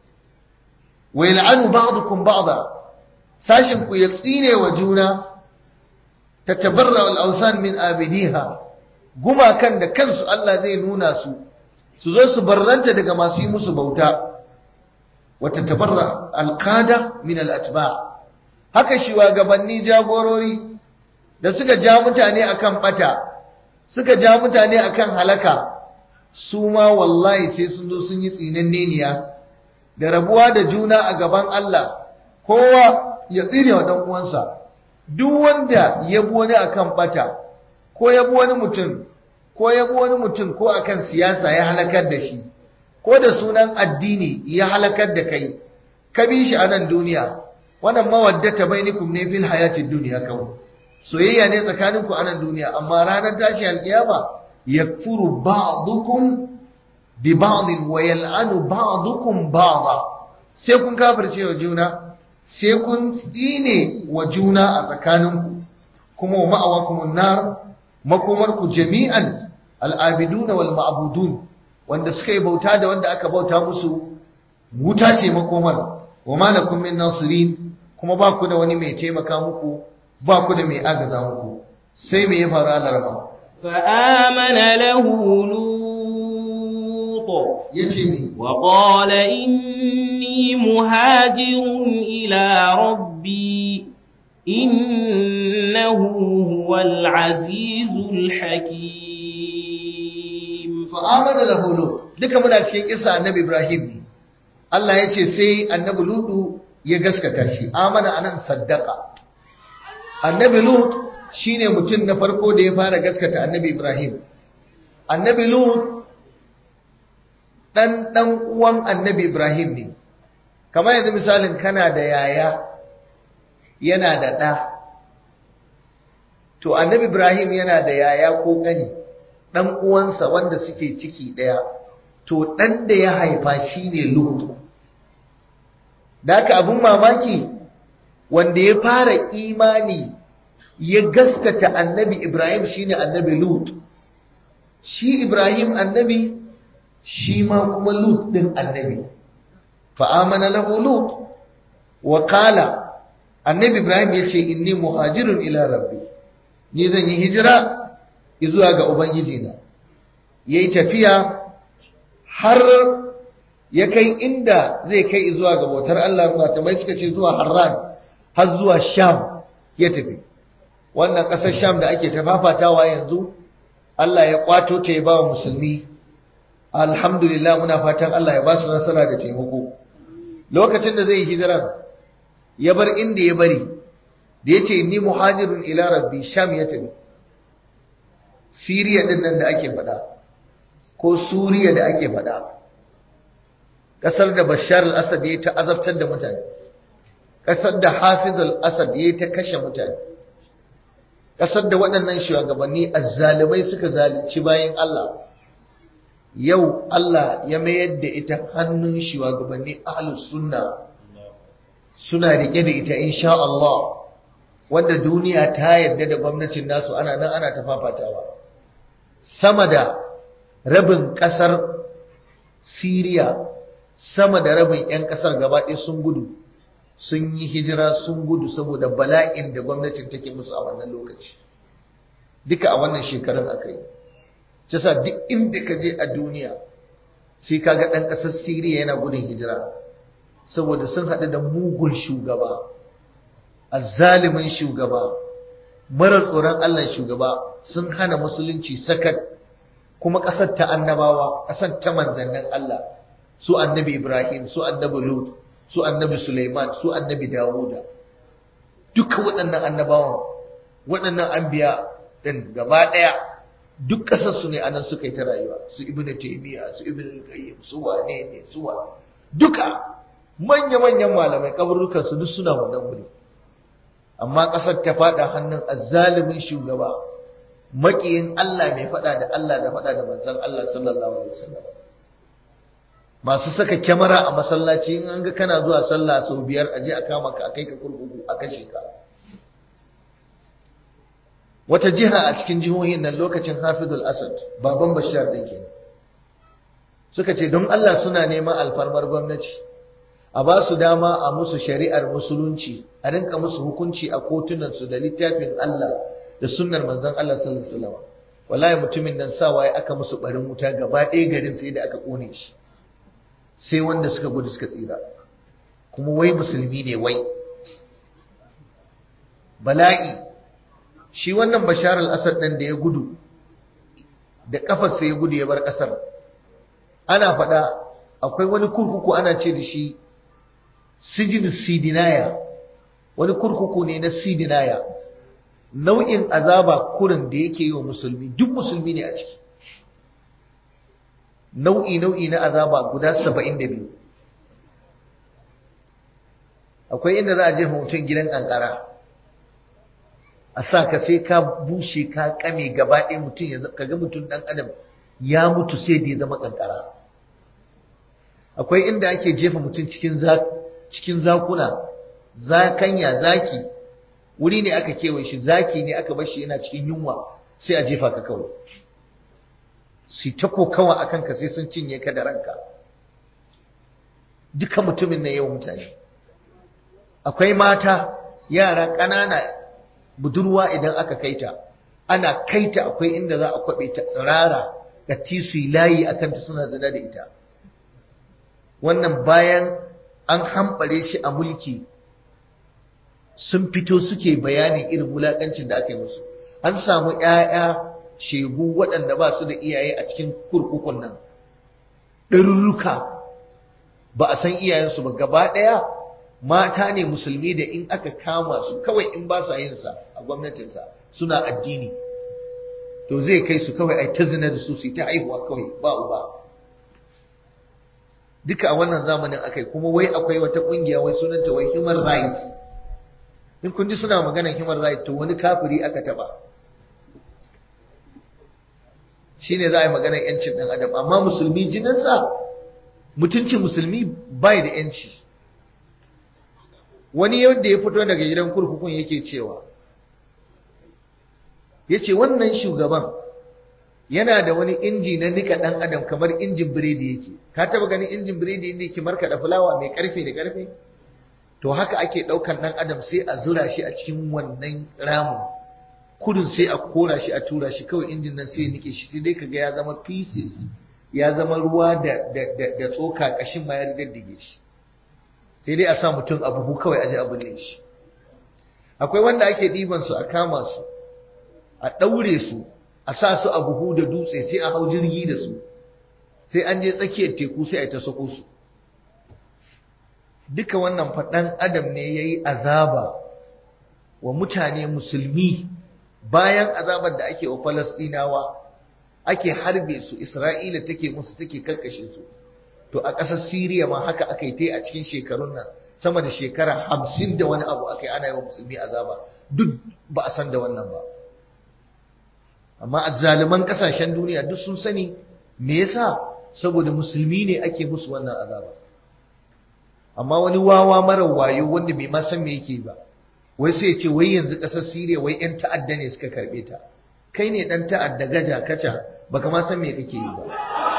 wa yal'anu ba'dukum ba'da sashin ku ya tsine wa juna tatabarra al awsan min abidiha gumakan da kansu Allah zai nuna su su zo su barranta daga masu yi musu bauta wa tatabarra al qada min al atba' haka shugabanni jagorori da suka ja mutane akan bata suka ja mutane akan halaka su ma wallahi sai sun zo sun yi tsinanneniya da rabuwa da juna a gaban Allah kowa ya tsire wa dan uwansa duk wanda ya bi wani akan bata ko ya bi wani mutum ko ya bi wani mutum ko akan siyasa ya halakar da shi ko da sunan addini ya halakar da kai ka bi shi a nan duniya wannan mawaddata bainakum ne fil hayatid dunya kawai soyayya ne tsakaninku a nan duniya amma ranar tashi alkiyama yakfuru ba'dukum bi ba'd wa yal'anu ba'dukum ba'da sai kun kafirce wa juna sai kun tsine wa juna a tsakaninku kuma wa ma'awakumun nar makomarku jami'an al'abiduna wal ma'budun wanda suka yi bauta da wanda aka bauta musu wuta ce makomar wa malakum min nasirin kuma ba ku da wani mai taimaka muku ba ku da mai agaza muku sai me ya faru a larama فآمن له لوط yace ni وقال إني مهاجر إلى ربي إنه هو العزيز الحكيم fa'amana lahu lut duka muna cikin kisa annabi ibrahim ne Allah ya ce sai annabi lutu ya gaskata shi amana anan saddaka annabi lut shine mutum na farko da ya fara gaskata annabi ibrahim annabi lut dan dan uwan annabi ibrahim ne kamar yanzu misalin kana da yaya yana da ɗa to annabi ibrahim yana da yaya ko ƙani ɗan uwansa wanda suke ciki ɗaya to ɗan da ya haifa shine lut da haka abin mamaki wanda ya fara imani ya gaskata annabi ibrahim shine annabi lut shi ibrahim annabi shi ma kuma lut ɗin annabi fa'amana lahu lut wa qala annabi ibrahim ya ce inni muhajirun ila rabbi ni zan yi hijira zuwa ga ubangijina ya yi tafiya har ya kai inda zai kai zuwa ga bautar Allah matamai suka ce zuwa harran har zuwa sham ya tafi wannan ƙasar sham da ake tafafatawa yanzu Allah ya kwato ta ya ba wa musulmi alhamdulillah muna fatan Allah ya ba su nasara da taimako lokacin da zai yi hijiran ya bar inda ya bari da ya ce ni muhajirun ila rabbi sham ya tafi siriya din nan da ake faɗa ko suriya da ake faɗa ƙasar da bashar al-asad ya ta azabtar da mutane ƙasar da hafiz al-asad ya ta kashe mutane ƙasar da waɗannan shugabanni azzalumai suka zalunci bayan Allah yau Allah ya mayar da ita hannun shugabanni ahlus sunna suna rike da ita insha Allah wanda duniya ta yarda da gwamnatin nasu ana nan ana ta fafatawa sama da rabin kasar Siriya sama da rabin 'yan kasar gaba ɗaya sun gudu sun yi hijira sun gudu saboda bala'in da gwamnatin take musu a wannan lokaci duka a wannan shekarun aka yi Cisa duk inda ka je a duniya sai kaga ɗan ƙasar Siriya yana gudun hijira saboda sun haɗu da mugun shugaba azzalimin shugaba mara tsoron Allah shugaba sun hana musulunci sakat kuma ƙasar ta annabawa ƙasar ta manzannin Allah su annabi Ibrahim su annabi Lut su annabi Sulaiman su annabi Dawuda duka waɗannan annabawan waɗannan anbiya ɗin gaba ɗaya duk ƙasar su ne anan suka yi ta rayuwa su ibnu taymiya su ibnu qayyim su wane ne su wa duka manya-manyan malamai kaburukan su duk suna wannan wuri amma ƙasar ta faɗa hannun azzalimin shugaba maƙiyin Allah mai faɗa da Allah da faɗa da manzon Allah sallallahu alaihi wasallam masu saka kyamara a masallaci in an ga kana zuwa sallah sau biyar aje a kama ka a kai ka kurkuku a kashe ka wata jiha a cikin jihohin nan lokacin Hafizul Asad baban Bashar din kenan suka ce don Allah suna neman alfarmar gwamnati a ba su dama a musu shari'ar musulunci a rinka musu hukunci a kotunan su da littafin Allah da sunnar manzon Allah sallallahu alaihi wasallam wallahi mutumin nan sawa ya aka musu barin wuta gaba ɗaya garin sai da aka kone shi sai wanda suka gudu suka tsira kuma wai musulmi ne wai bala'i shi wannan bashar al-asad ɗin da ya gudu da kafarsa ya gudu ya bar ƙasar ana faɗa akwai wani kurkuku ana ce da shi sijin sidinaya wani kurkuku ne na sidinaya nau'in azaba kurin da yake yi wa musulmi duk musulmi ne a ciki nau'i nau'i na azaba guda saba'in da biyu akwai inda za a jefa mutum gidan kankara a sa ka sai ka bushe ka kame gaba ɗaya mutum ya kaga mutum ɗan adam ya mutu sai da ya zama kankara akwai inda ake jefa mutum cikin cikin zakuna zakanya zaki wuri ne aka kewaye shi zaki ne aka bar shi yana cikin yunwa sai a jefa ka kawai su ta kokawa a kanka sai sun cinye ka da ranka duka mutumin na yau mutane akwai mata yara ƙanana budurwa idan aka kaita ana kaita akwai inda za a kwaɓe ta tsirara ga su layi a kanta suna zina da ita wannan bayan an hambare shi a mulki sun fito suke bayanin irin wulaƙancin da aka yi musu an samu ‘ya'ya shegu waɗanda ba su da iyaye a cikin kurkukun nan ɗarurruka ba a san iyayensu ba gaba ɗaya mata ne musulmi da in aka kama su kawai in ba sa yinsa a gwamnatinsa suna addini to zai kai su kawai ai ta zina da su su ta haihuwa kawai ba uba duka a wannan zamanin akai kuma wai akwai wata kungiya wai sunanta wai human rights in kun ji suna maganar human rights to wani kafiri aka taba shine za a yi maganar yancin dan adam amma musulmi jininsa mutuncin musulmi bai da yanci wani yadda ya fito daga gidan kurkukun yake cewa ya ce wannan shugaban yana da wani inji na nika ɗan adam kamar injin biredi yake ka taba ganin injin biredi inda yake markaɗa fulawa mai ƙarfe da ƙarfe to haka ake ɗaukan ɗan adam sai a zura shi a cikin wannan ramin kudin sai a kora shi a tura shi kawai injin nan sai ya nike shi sai dai kaga ya zama pieces ya zama ruwa da da tsoka kashin ma ya diddige shi sai dai a sa mutum a buhu kawai aje a binne shi akwai wanda ake ɗiban su a kama su a ɗaure su a sa su a buhu da dutse sai a hau jirgi da su sai an je tsakiyar teku sai a yi ta sako su duka wannan faɗan adam ne ya yi azaba wa mutane musulmi bayan azabar da ake wa falasɗinawa ake harbe su isra'ila take musu take karkashe su to a ƙasar siriya ma haka aka yi ta a cikin shekarun nan sama da shekara hamsin da wani abu aka yi ana yi wa musulmi azaba duk ba a san da wannan ba amma azzaliman kasashen duniya duk sun sani me yasa saboda musulmi ne ake musu wannan azaba amma wani wawa mara wayo wanda bai ma san me yake ba wai sai ya ce wai yanzu kasar Siriya wai yan ta'adda ne suka karbe ta kai ne dan ta'adda gaja kaca baka ma san me kake yi ba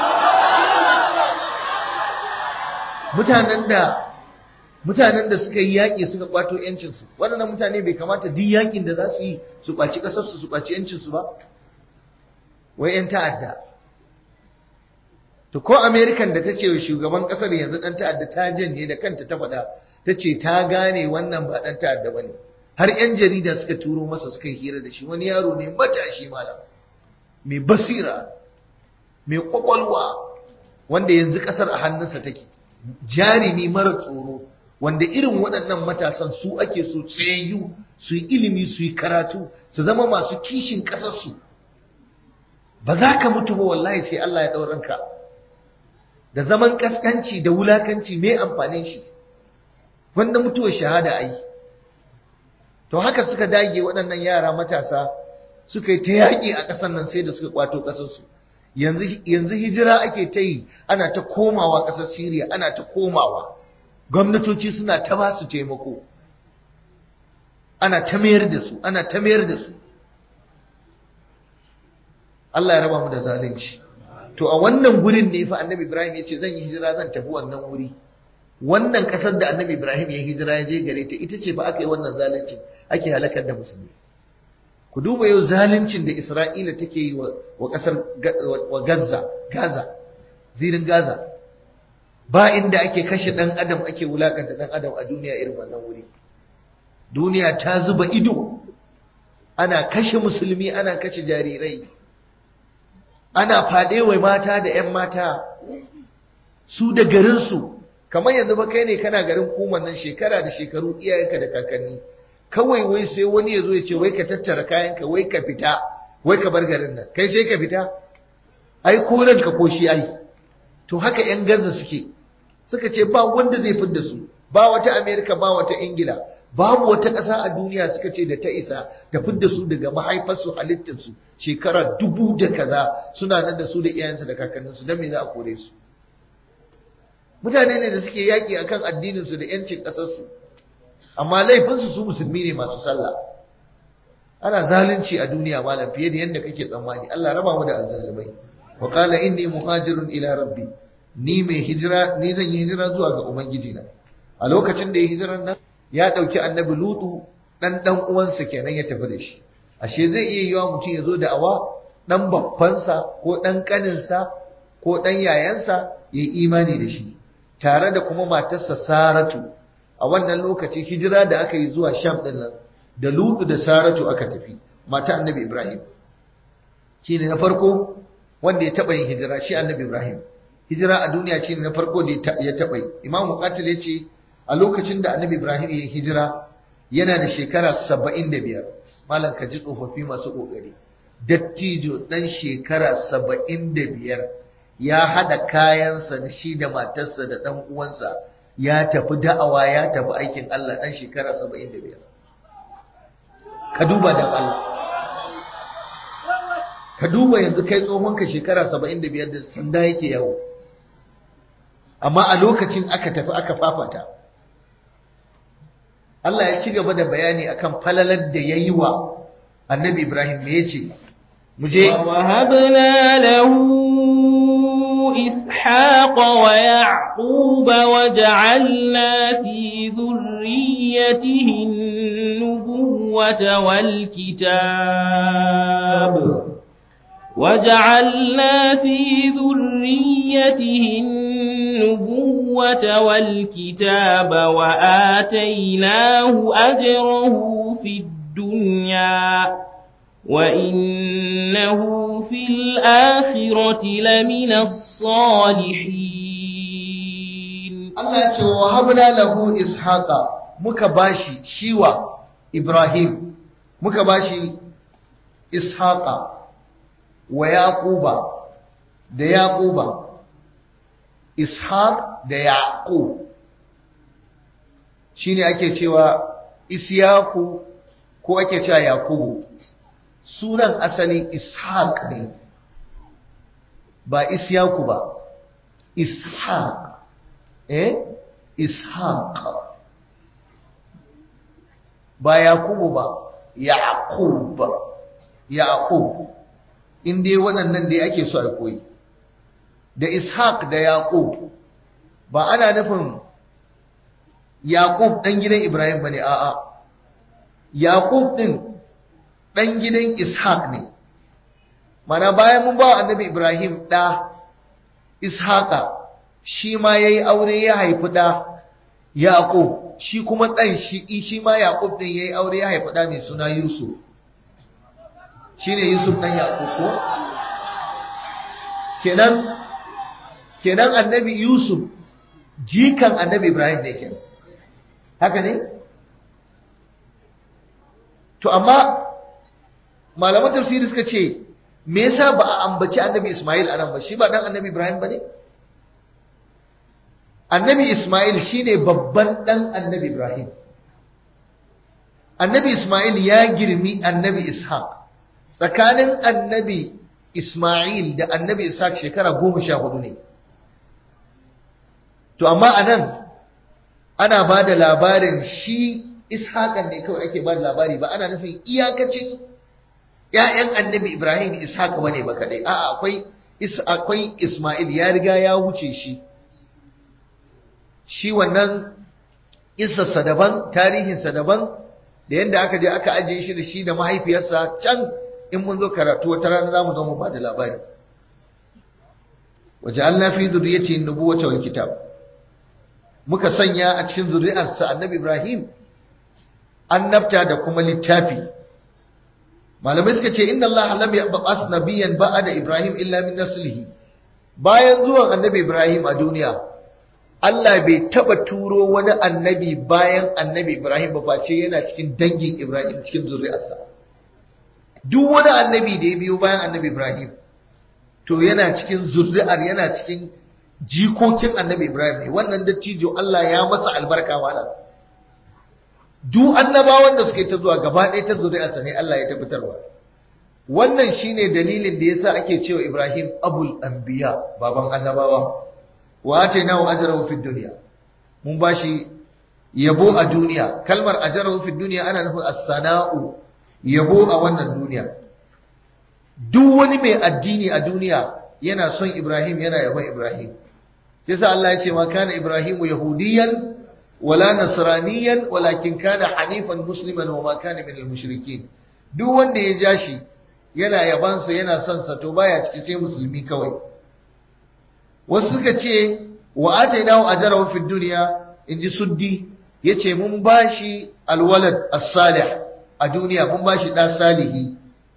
mutanen da mutanen da suka yi yaƙi suka kwato yancinsu waɗannan mutane bai kamata duk yaƙin da za su yi su kwaci ƙasarsu su kwaci yancinsu ba wai 'yan ta'adda to ko amerikan da ta ce wa shugaban kasar yanzu dan ta'adda ta janye da kanta ta faɗa ta ce ta gane wannan ba dan ta'adda ba ne har 'yan jarida suka turo masa suka yi hira da shi wani yaro ne matashi malam mai basira mai kwakwalwa wanda yanzu kasar a hannunsa take jarumi mara tsoro wanda irin waɗannan matasan su ake so tsayayyu su yi ilimi su yi karatu su zama masu kishin ƙasarsu ba za ka mutu ba wallahi sai Allah ya ɗauranka da zaman ƙasƙanci da wulakanci mai amfanin shi wanda mutuwar shahada a yi to haka suka dage waɗannan yara matasa suka yi ta yaƙi a ƙasar nan sai da suka kwato ƙasarsu yanzu hijira ake ta yi ana ta komawa ƙasar Siriya ana ta komawa gwamnatoci suna ta ba su taimako ana ta mayar da su ana ta mayar da su Allah ya raba mu da zalunci to a wannan gurin ne fa annabi Ibrahim ya ce zan yi hijira zan tafi wannan wuri wannan ƙasar da annabi Ibrahim ya hijira ya je gare ta ita ce fa aka yi wannan zalunci ake halakar da musulmi ku duba yau zaluncin da Isra'ila take yi wa ƙasar wa Gaza Gaza zirin Gaza ba inda ake kashe ɗan adam ake wulakanta ɗan adam a duniya irin wannan wuri duniya ta zuba ido ana kashe musulmi ana kashe jarirai ana faɗe wa mata da 'yan mata su da garinsu kamar yanzu ba kai ne kana garin kuman nan shekara da shekaru iyayenka da kakanni kawai wai sai wani ya zo ya ce wai ka tattara kayanka wai ka fita wai ka bar garin nan kai sai ka fita ai ko ranka ko shi ai to haka 'yan gaza suke suka ce ba wanda zai fidda su ba wata amerika ba wata ingila babu wata ƙasa a duniya suka ce da ta isa ta fidda su daga mahaifarsu halittarsu shekara dubu da kaza suna nan da su da iyayensu da kakanninsu don me za a kore su mutane ne da suke yaƙi akan addininsu da yancin ƙasarsu amma laifinsu su musulmi ne masu sallah ana zalunci a duniya malam fiye da yadda kake tsammani Allah raba mu da azzalumai wa qala inni muhajirun ila rabbi ni mai hijira ni zan yi hijira zuwa ga ubangiji na a lokacin da ya hijiran nan ya ɗauki annabi lutu ɗan ɗan uwansa kenan ya tafi da shi ashe zai iya yiwa mutum ya zo da awa ɗan babbansa ko ɗan ƙaninsa ko ɗan yayansa ya yi imani da shi tare da kuma matarsa saratu a wannan lokaci hijira da aka yi zuwa sham ɗin nan da lutu da saratu aka tafi mata annabi ibrahim shi ne na farko wanda ya taɓa yin hijira shi annabi ibrahim hijira a duniya shi ne na farko da ya taɓa yi imam muqatil ya ce a lokacin da annabi ibrahim ya yi hijira yana da shekara saba'in da biyar malam ka ji tsofaffi masu ƙoƙari dattijo ɗan shekara saba'in da biyar ya haɗa kayansa da shi da matarsa da ɗan uwansa ya tafi da'awa ya tafi aikin Allah ɗan shekara saba'in da biyar ka duba dan Allah ka duba yanzu kai tsohonka shekara saba'in da biyar da sanda yake yawo amma a lokacin aka tafi aka fafata Allah ya ci gaba da bayani akan falalar da ya yi wa annabi Ibrahim me ya ce mu je ووهبنا له إسحاق ويعقوب وجعلنا في ذريته النبوة والكتاب وجعلنا في ذريته النبوة والكتاب وآتيناه أجره في الدنيا وإنه في الآخرة لمن الصالحين Allah ya ce wa habna lahu ishaqa muka bashi shiwa Ibrahim muka bashi ishaqa wa yaquba da yaquba ishaq da yaqub shine ake cewa isyaku ko ake cewa yaqubu sunan asali ishaq ne ba isyaku ba ishaq eh ishaq ba yakubu ba yaqub yaqub in dai waɗannan dai ake so a koyi da ishaq da yaqub ba ana nufin yaqub dan gidan ibrahim bane a'a yaqub din dan gidan ishaq ne mana bayan mun ba annabi ibrahim da ishaqa shi ma ya yi aure ya haifi ɗa yaƙub shi kuma ɗan shi shi ma yaƙub ɗin ya yi aure ya haifi ɗa mai suna yusuf shi ne yusuf ɗan yaƙub ko kenan kenan annabi yusuf jikan annabi ibrahim ne kenan haka ne to amma malaman tafsiri suka ce me yasa ba a ambaci annabi ismail anan ba shi ba ɗan annabi ibrahim ba ne annabi Ismail shine babban ɗan annabi Ibrahim. Annabi Ismail ya girmi annabi Ishaq. Tsakanin annabi Ismail da annabi Ishaq shekara goma sha hudu ne. To, amma a nan ana ba da labarin shi Ishaqan ne kawai ake ba da labari ba, ana nufin iyakacin ‘ya'yan annabi Ibrahim Ishaq ba ne ba kaɗai, a'a akwai Ismail ya riga ya wuce shi. shi wannan isarsa daban tarihinsa daban da yadda aka je aka ajiye shi da shi da mahaifiyarsa can in mun zo karatu wata rana za mu zo mu ba da labari waje Allah fi zuriyati nubuwata wal kitab muka sanya a cikin zuri'arsa annabi Ibrahim annabta da kuma littafi malamai suka ce inna Allah lam yab'ath nabiyyan ba'da Ibrahim illa min naslihi bayan zuwan annabi Ibrahim a duniya Allah bai taba turo wani annabi bayan annabi Ibrahim ba face yana cikin dangin Ibrahim cikin zuri'arsa. Duk wani annabi da ya biyo bayan annabi Ibrahim to yana cikin zuri'ar yana cikin jikokin annabi Ibrahim ne wannan dattijo Allah ya masa albarka wala. Duk annabawan da suke ta zuwa gaba ɗaya ta zuri'arsa ne Allah ya tabbatarwa. Wannan shine dalilin da yasa ake cewa Ibrahim abul anbiya baban annabawa. wa atainahu ajrahu fid dunya mun bashi yabo a duniya kalmar ajrahu fid dunya ana nufin as-sana'u yabo a wannan duniya duk wani mai addini a duniya yana son Ibrahim yana yabon Ibrahim yasa Allah ya ce ma kana Ibrahimu yahudiyan wala nasraniyan walakin kana hanifan musliman wa ma kana min al-mushrikin duk wanda ya ja shi yana yabansa yana son sa to baya ciki sai musulmi kawai wasu suka ce wa atainahu ajrahu fid dunya inji suddi yace mun bashi alwalad as-salih a duniya mun bashi da salihi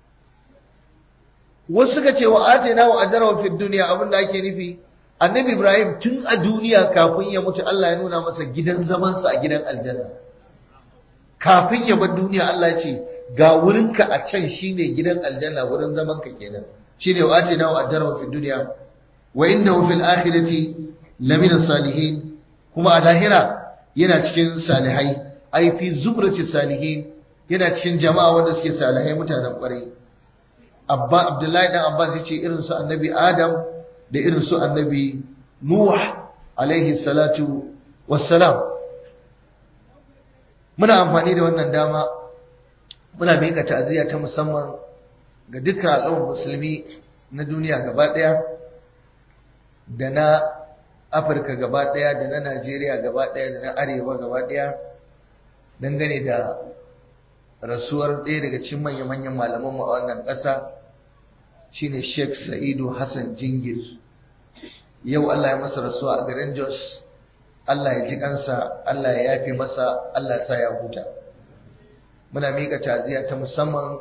wasu suka ce wa atainahu ajrahu fid dunya abinda ake nufi annabi ibrahim tun a duniya kafin ya mutu Allah ya nuna masa gidan zamansa a gidan aljanna kafin ya bar duniya Allah ya ce ga wurinka a can shine gidan aljanna wurin zaman ka kenan shine wa atina wa ajra fi dunya wa innahu fil akhirati lamina salihin kuma a lahira yana cikin salihai ai fi zubrati salihin yana cikin jama'a wanda suke salihai mutanen kwarai abba abdullahi dan abbas yace irin su annabi adam da irin su annabi nuh alaihi salatu wassalam muna amfani da wannan dama muna miƙa ta'aziyya ta musamman ga dukkan al'ummar musulmi na duniya gaba ɗaya da na afirka gaba ɗaya da na najeriya gaba ɗaya da na arewa gaba ɗaya dangane da rasuwar ɗaya daga cikin manya-manyan malamanmu a wannan ƙasa shine sheikh sa'idu hassan jingir yau allah ya masa rasuwa a garin jos Allah ya ji kansa, Allah ya yafe masa, Allah ya sa ya huta. Muna miƙa taziya ta musamman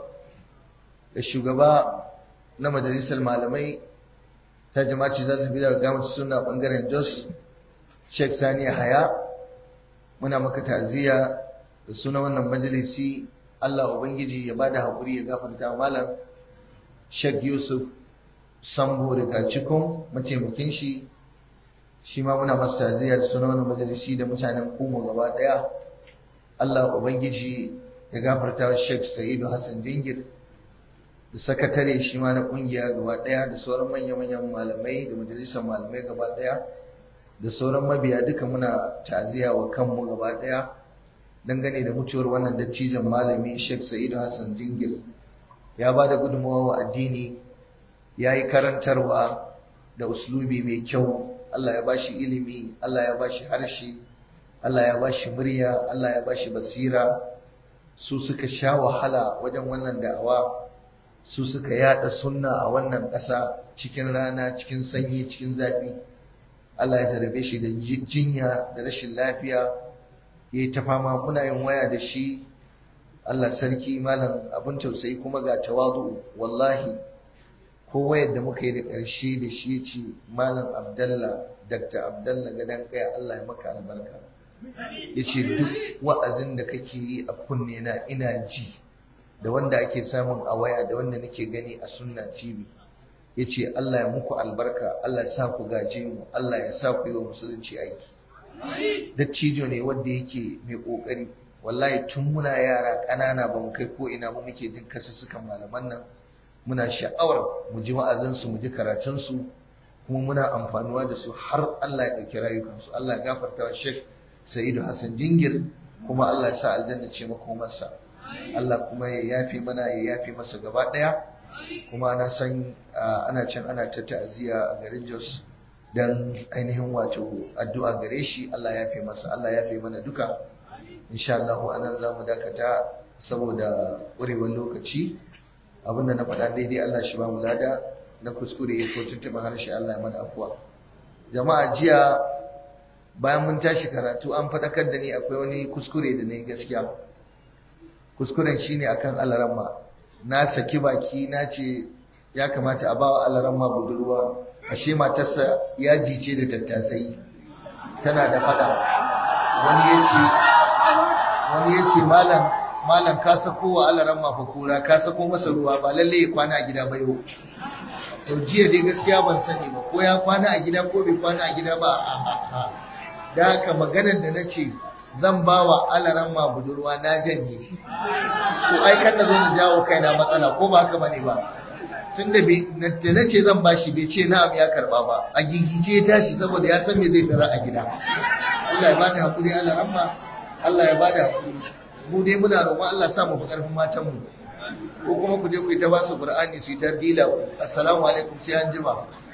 da shugaba na majalisar malamai ta jama'ci za su bi daga gamata suna ɓangaren Jos, Sheikh Sani Haya. Muna maka taziya da suna wannan majalisi Allah Ubangiji ya bada haƙuri ya gafarta malam Sheikh Yusuf Sambo daga cikin mataimakin shi shi ma muna masa taziya da suna wani majalisi da mutanen kuma gaba daya Allah Ubangiji ya gafarta wa Sheikh Sa'idu Hassan Jingir da sakatare shi ma na kungiya gaba daya da sauran manya-manyan malamai da majalisar malamai gaba daya da sauran mabiya duka muna taziya wa kanmu gaba daya dangane da mutuwar wannan dattijan malami Sheikh Sa'idu Hassan Jingir ya ba da gudunmawa wa addini ya yi karantarwa da uslubi mai kyau Allah ya bashi ilimi, Allah ya bashi harshe, Allah ya bashi murya, Allah ya bashi basira, su suka sha wahala wajen wannan da'awa, su suka yada sunna a wannan ƙasa cikin rana, cikin sanyi, cikin zafi. Allah ya jarabe shi da jinya da rashin lafiya, ya yi ta fama muna yin waya da shi, Allah sarki malam abin tausayi kuma ga tawadu wallahi ko wayar da muka yi da ƙarshe da shi ce malam abdallah dr abdallah gadon kaya allah ya maka albarka ya ce duk wa'azin da kake yi a kunne na ina ji da wanda ake samun a waya da wanda nake gani a sunna tv ya ce allah ya muku albarka allah ya sa ku gaje mu allah ya sa ku yi wa musulunci aiki dattijo ne wanda yake mai ƙoƙari wallahi tun muna yara ƙanana ba mu kai ko ina ba muke jin kasussukan malaman nan muna sha'awar mu ji wa'azinsu mu ji karatunsu kuma muna amfanuwa da su har Allah ya ɗauki rayukansu Allah ya gafarta wa Sheikh Sa'idu Hassan Jingir kuma Allah ya sa aljanna ce makomarsa Allah kuma ya yafe mana ya yafe masa gaba ɗaya kuma na san ana can ana ta ta'aziyya a garin Jos dan ainihin wato addu'a gare shi Allah ya yafe masa Allah ya yafe mana duka insha Allah anan zamu dakata saboda ƙurewar lokaci abinda na faɗa daidai Allah shi ba mu lada na kuskure ko tuntuɓa harshe Allah ya mana afuwa jama'a jiya bayan mun tashi karatu an faɗakar da ni akwai wani kuskure da na yi gaskiya kuskuren shine akan alaramma na saki baki na ce ya kamata a bawa alaramma budurwa ashe matarsa ya jice da tattasai tana da faɗa wani ya ce wani ya ce malam malam ka sako wa alaran mafa kura ka sako masa ruwa ba lalle ya kwana a gida ba yau to jiya dai gaskiya ban sani ba ko ya kwana a gida ko bai kwana a gida ba a a da haka maganar da na ce zan ba wa alaran ma budurwa na janye to ai kan na zo na jawo kaina matsala ko ba haka bane ba tun da da na ce zan bashi bai ce na'am ya karba ba a gigice ya tashi saboda ya san me zai tara a gida Allah ya bada hakuri alaran ma Allah ya bada hakuri mu dai muna roƙon Allah sa mu fi ƙarfin matan mu ko kuma ku je ku yi ta ba su Qur'ani su yi ta dila assalamu alaikum sai an jima